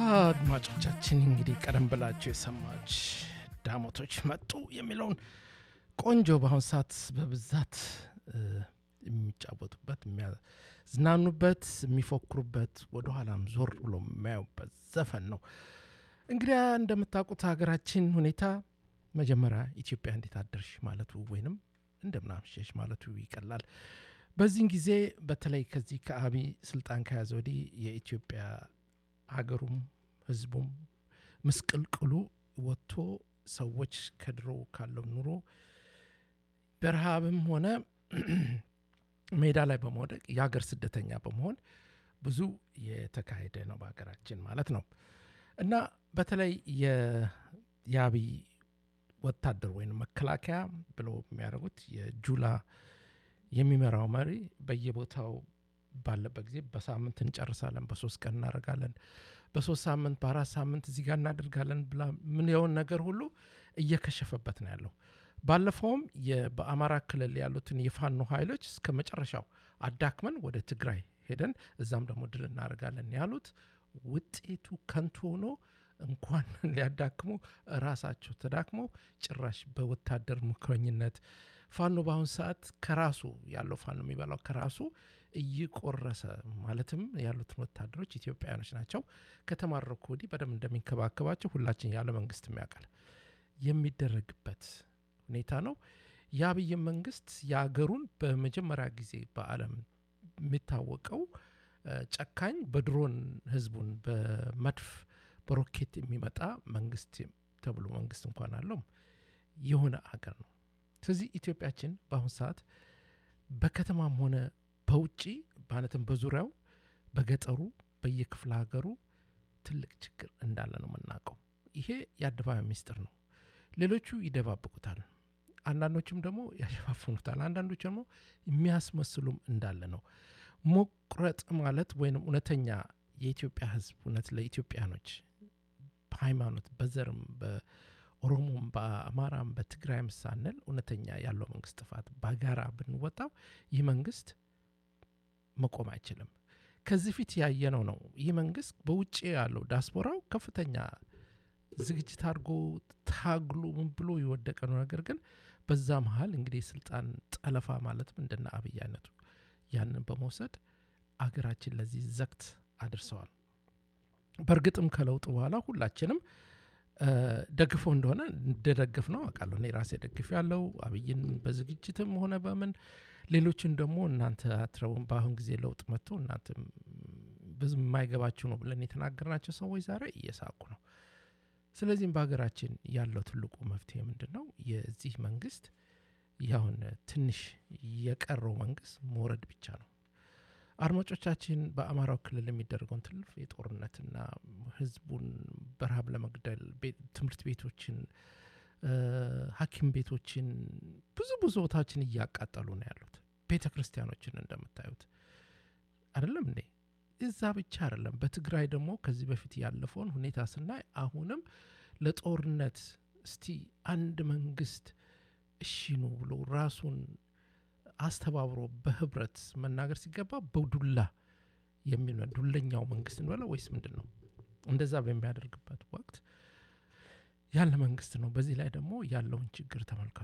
አድማጮቻችን እንግዲህ ቀደም ብላችሁ የሰማች ዳሞቶች መጡ የሚለውን ቆንጆ በአሁን ሰዓት በብዛት የሚጫወቱበት የሚያዝናኑበት የሚፎክሩበት ወደኋላም ዞር ብሎ የሚያዩበት ዘፈን ነው። እንግዲያ እንደምታውቁት ሀገራችን ሁኔታ መጀመሪያ ኢትዮጵያ እንዴት አደርሽ ማለቱ ወይንም እንደምናምሸሽ ማለቱ ይቀላል። በዚህን ጊዜ በተለይ ከዚህ ከአብይ ስልጣን ከያዘ ወዲህ የኢትዮጵያ ሀገሩም ህዝቡም ምስቅልቅሉ ወጥቶ ሰዎች ከድሮ ካለው ኑሮ በረሃብም ሆነ ሜዳ ላይ በመውደቅ የሀገር ስደተኛ በመሆን ብዙ የተካሄደ ነው በሀገራችን ማለት ነው እና በተለይ የአብይ ወታደር ወይም መከላከያ ብለው የሚያደርጉት የጁላ የሚመራው መሪ በየቦታው ባለበት ጊዜ በሳምንት እንጨርሳለን፣ በሶስት ቀን እናደርጋለን፣ በሶስት ሳምንት በአራት ሳምንት እዚህ ጋር እናደርጋለን ብላ ምንየውን ነገር ሁሉ እየከሸፈበት ነው ያለው። ባለፈውም በአማራ ክልል ያሉትን የፋኖ ኃይሎች እስከ መጨረሻው አዳክመን ወደ ትግራይ ሄደን እዛም ደግሞ ድል እናደርጋለን ያሉት ውጤቱ ከንቱ ሆኖ እንኳን ሊያዳክሙ ራሳቸው ተዳክመው ጭራሽ በወታደር ምክረኝነት ፋኖ በአሁኑ ሰዓት ከራሱ ያለው ፋኖ የሚበላው ከራሱ እየቆረሰ ማለትም ያሉትን ወታደሮች ኢትዮጵያውያኖች ናቸው። ከተማረኩ ወዲህ በደንብ እንደሚንከባከባቸው ሁላችን ያለ መንግስት የሚያውቃል የሚደረግበት ሁኔታ ነው። የአብይ መንግስት የአገሩን በመጀመሪያ ጊዜ በዓለም የሚታወቀው ጨካኝ በድሮን ህዝቡን በመድፍ በሮኬት የሚመጣ መንግስት ተብሎ መንግስት እንኳን አለው የሆነ አገር ነው። ስለዚህ ኢትዮጵያችን በአሁኑ ሰዓት በከተማም ሆነ በውጭ ማለትም በዙሪያው በገጠሩ በየክፍለ ሀገሩ ትልቅ ችግር እንዳለ ነው የምናውቀው። ይሄ የአደባባይ ሚስጥር ነው። ሌሎቹ ይደባብቁታል፣ አንዳንዶችም ደግሞ ያሸፋፍኑታል፣ አንዳንዶች ደግሞ የሚያስመስሉም እንዳለ ነው። መቁረጥ ማለት ወይም እውነተኛ የኢትዮጵያ ህዝብ እውነት ለኢትዮጵያኖች በሃይማኖት በዘርም በኦሮሞም በአማራም በትግራይም ሳንል እውነተኛ ያለው መንግስት ጥፋት በጋራ ብንወጣው ይህ መንግስት መቆም አይችልም። ከዚህ ፊት ያየነው ነው። ይህ መንግስት በውጭ ያለው ዳስፖራው ከፍተኛ ዝግጅት አድርጎ ታግሎ ምን ብሎ የወደቀ ነው። ነገር ግን በዛ መሀል እንግዲህ የስልጣን ጠለፋ ማለትም እንደነ አብይ አይነቱ ያንን በመውሰድ አገራችን ለዚህ ዘግት አድርሰዋል። በእርግጥም ከለውጡ በኋላ ሁላችንም ደግፎ እንደሆነ እንደደገፍ ነው አውቃለሁ። እኔ ራሴ ደግፍ ያለው አብይን በዝግጅትም ሆነ በምን ሌሎችን ደግሞ እናንተ አትረቡም፣ በአሁን ጊዜ ለውጥ መጥቶ እናንተ ብዙ የማይገባችሁ ነው ብለን የተናገርናቸው ሰዎች ዛሬ እየሳቁ ነው። ስለዚህም በሀገራችን ያለው ትልቁ መፍትሄ ምንድን ነው? የዚህ መንግስት ያሁን ትንሽ የቀረው መንግስት መውረድ ብቻ ነው። አድማጮቻችን በአማራው ክልል የሚደረገውን ትልፍ የጦርነትና ህዝቡን በረሃብ ለመግደል ትምህርት ቤቶችን፣ ሐኪም ቤቶችን ብዙ ብዙ ቦታዎችን እያቃጠሉ ነው ያሉት። ቤተ ክርስቲያኖችን እንደምታዩት አይደለም እንዴ? እዛ ብቻ አይደለም። በትግራይ ደግሞ ከዚህ በፊት ያለፈውን ሁኔታ ስናይ አሁንም ለጦርነት እስቲ አንድ መንግስት እሺ ነው ብሎ ራሱን አስተባብሮ በህብረት መናገር ሲገባ በዱላ የሚል ዱለኛው መንግስት እንበለው ወይስ ምንድን ነው? እንደዛ በሚያደርግበት ወቅት ያለ መንግስት ነው። በዚህ ላይ ደግሞ ያለውን ችግር ተመልከቱ።